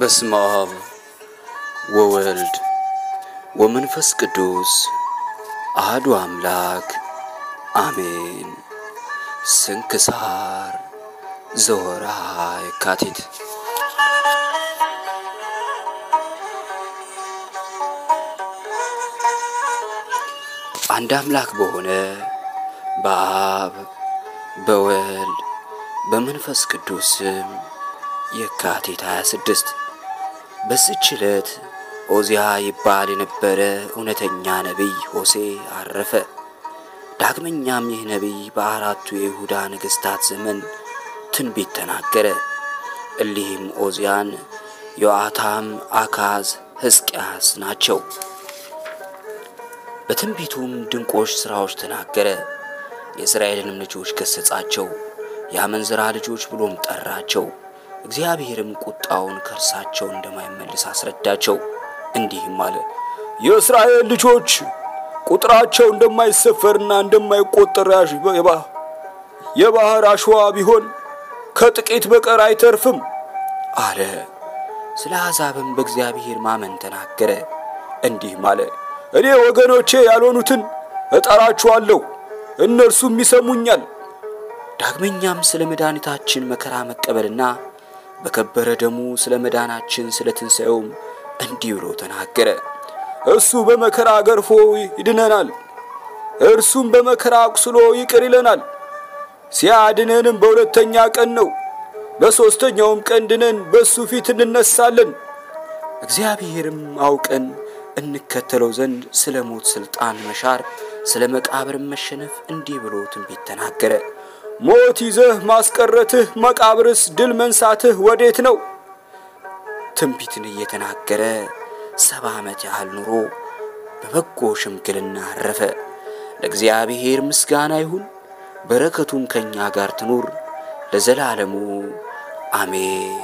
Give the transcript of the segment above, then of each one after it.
በስመ አብ ወወልድ ወመንፈስ ቅዱስ አህዱ አምላክ አሜን። ስንክሳር ዘወርኃ የካቲት። አንድ አምላክ በሆነ በአብ በወልድ በመንፈስ ቅዱስ ስም የካቲት 26 በዚች ዕለት ኦዚያ ይባል የነበረ እውነተኛ ነቢይ ሆሴ አረፈ። ዳግመኛም ይህ ነቢይ በአራቱ የይሁዳ ነገሥታት ዘመን ትንቢት ተናገረ። እሊህም ኦዚያን፣ ዮአታም፣ አካዝ፣ ሕዝቅያስ ናቸው። በትንቢቱም ድንቆች ሥራዎች ተናገረ። የእስራኤልንም ልጆች ገሠጻቸው፣ የአመንዝራ ልጆች ብሎም ጠራቸው። እግዚአብሔርም ቁጣውን ከእርሳቸው እንደማይመልስ አስረዳቸው። እንዲህም አለ፣ የእስራኤል ልጆች ቁጥራቸው እንደማይሰፈርና እንደማይቆጠር የባህር አሸዋ ቢሆን ከጥቂት በቀር አይተርፍም አለ። ስለ አሕዛብም በእግዚአብሔር ማመን ተናገረ። እንዲህም አለ፣ እኔ ወገኖቼ ያልሆኑትን እጠራችኋለሁ፣ እነርሱም ይሰሙኛል። ዳግመኛም ስለ መድኃኒታችን መከራ መቀበልና በከበረ ደሙ ስለ መዳናችን ስለ ትንሣኤውም እንዲህ ብሎ ተናገረ። እሱ በመከራ ገርፎ ይድነናል፣ እርሱም በመከራ አቁስሎ ይቅር ይለናል። ሲያድነንም በሁለተኛ ቀን ነው፣ በሦስተኛውም ቀን ድነን በእሱ ፊት እንነሳለን። እግዚአብሔርም አውቀን እንከተለው ዘንድ ስለ ሞት ሥልጣን መሻር፣ ስለ መቃብርም መሸነፍ እንዲህ ብሎ ትንቢት ተናገረ። ሞት ይዘህ ማስቀረትህ መቃብርስ ድል መንሳትህ ወዴት ነው? ትንቢትን እየተናገረ ሰባ ዓመት ያህል ኑሮ በበጎ ሽምግልና አረፈ። ለእግዚአብሔር ምስጋና ይሁን፣ በረከቱም ከእኛ ጋር ትኑር ለዘላለሙ አሜን።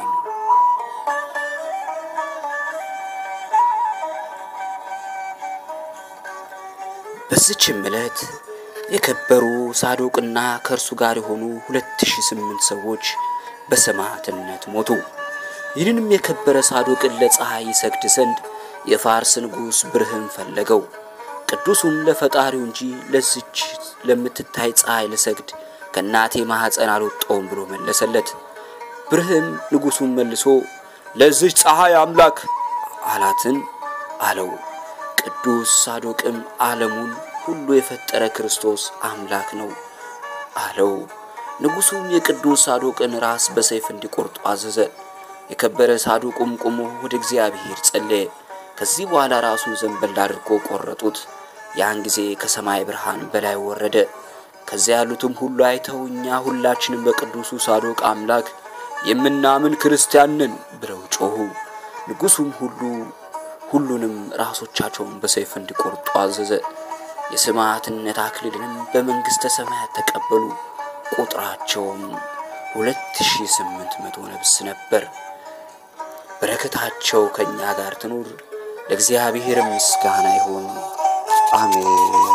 በዚችም ዕለት የከበሩ ሳዶቅና ከእርሱ ጋር የሆኑ ሁለት ሺህ ስምንት ሰዎች በሰማዕትነት ሞቱ። ይህንንም የከበረ ሳዶቅን ለፀሐይ ይሰግድ ዘንድ የፋርስ ንጉሥ ብርህን ፈለገው። ቅዱሱም ለፈጣሪው እንጂ ለዚች ለምትታይ ፀሐይ ልሰግድ ከእናቴ ማኅፀን አልወጣውም ብሎ መለሰለት። ብርህም ንጉሡን መልሶ ለዚች ፀሐይ አምላክ አላትን አለው። ቅዱስ ሳዶቅም ዓለሙን ሁሉ የፈጠረ ክርስቶስ አምላክ ነው አለው። ንጉሡም የቅዱስ ሳዶቅን ራስ በሰይፍ እንዲቆርጡ አዘዘ። የከበረ ሳዶቁም ቆሞ ወደ እግዚአብሔር ጸለየ። ከዚህ በኋላ ራሱን ዘንበል አድርጎ ቆረጡት። ያን ጊዜ ከሰማይ ብርሃን በላይ ወረደ። ከዚያ ያሉትም ሁሉ አይተው እኛ ሁላችንም በቅዱሱ ሳዶቅ አምላክ የምናምን ክርስቲያን ነን ብለው ጮኹ። ንጉሡም ሁሉ ሁሉንም ራሶቻቸውን በሰይፍ እንዲቆርጡ አዘዘ። የሰማዕትነት አክሊልንም በመንግሥተ ሰማያት ተቀበሉ። ቁጥራቸውም ሁለት ሺህ ስምንት መቶ ነፍስ ነበር። በረከታቸው ከእኛ ጋር ትኑር። ለእግዚአብሔር ምስጋና ይሁን፣ አሜን።